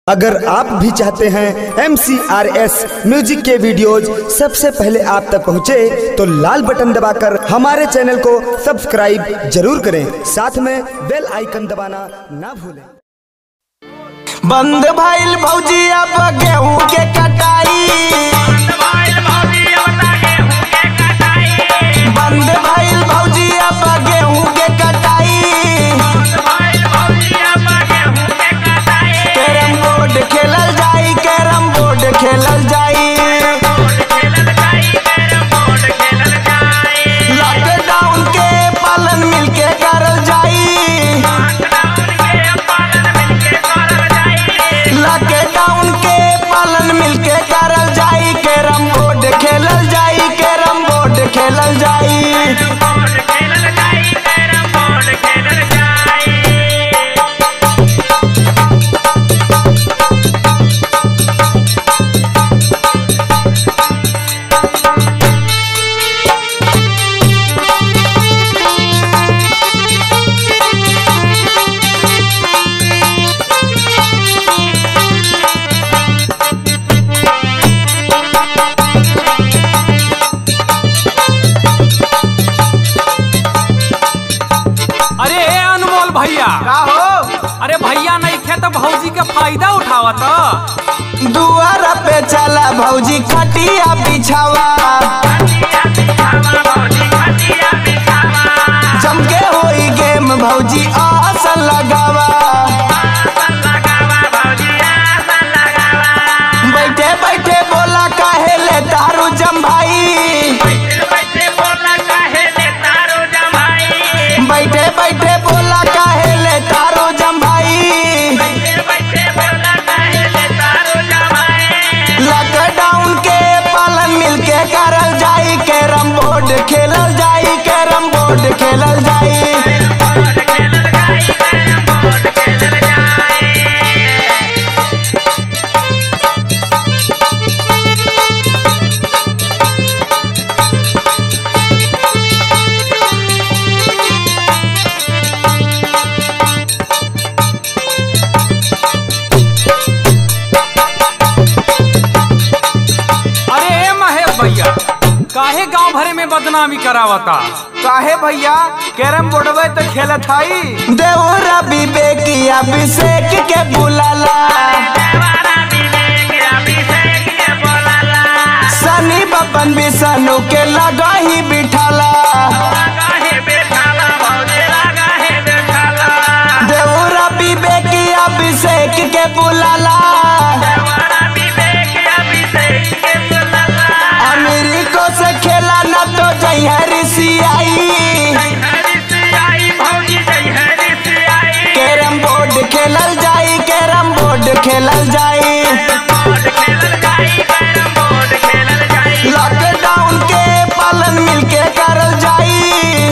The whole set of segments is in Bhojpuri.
अगर आप भी चाहते हैं एम म्यूजिक के वीडियोज सबसे पहले आप तक पहुंचे तो लाल बटन दबाकर हमारे चैनल को सब्सक्राइब जरूर करें साथ में बेल आइकन दबाना ना भूलें बंद भइल भौजी अब गेहूं के कटाई बंद भइल भौजी अब गेहूं के कटाई कैरम बोर्ड खेलल जाई कैरम बोर्ड खेलल जाई लॉकडाउन के पालन मिलके करल जाई लॉकडाउन के पालन मिलके करल जाई कैरम बोर्ड खेलल जाई कैरम बोर्ड खेलल जाई अरे ए अनमोल भैया का हो अरे भैया नहीं खे तो भौजी के फायदा उठावत दुआर पे चला भौजी खटिया बिछावा जम के होई गेम भौजी आसन लगावा बैठे बैठे बोला काहे ले तारू जम भाई बैठे बैठे बोला काहे ले तारू जम भाई लॉकडाउन के पालन मिलके करल जाई कैरम बोर्ड खेलल जाई कैरम बोर्ड खेलल जाई अरे ए महेश भैया काहे गांव भरे में बदनामी करावता काहे भैया कैरम बोर्डवे तो खेलत हई देवरा विवेकिया अभिषेक के बुलाला सनी बपन बिसनु के लगा ही बिठाला देवरा विवेकिया अभिषेक के बुलाला अमेरिको से खेला न तो जहरी सियाई कैरम बोर्ड खेलल जाई कैरम बोर्ड खेलल जाई लॉकडाउन के पालन मिलके करल जाई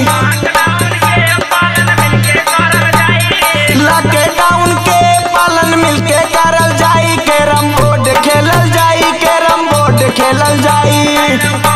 लॉकडाउन के पालन मिलके करल जाई कैरम बोर्ड खेलल जाई कैरम बोर्ड खेलल जाई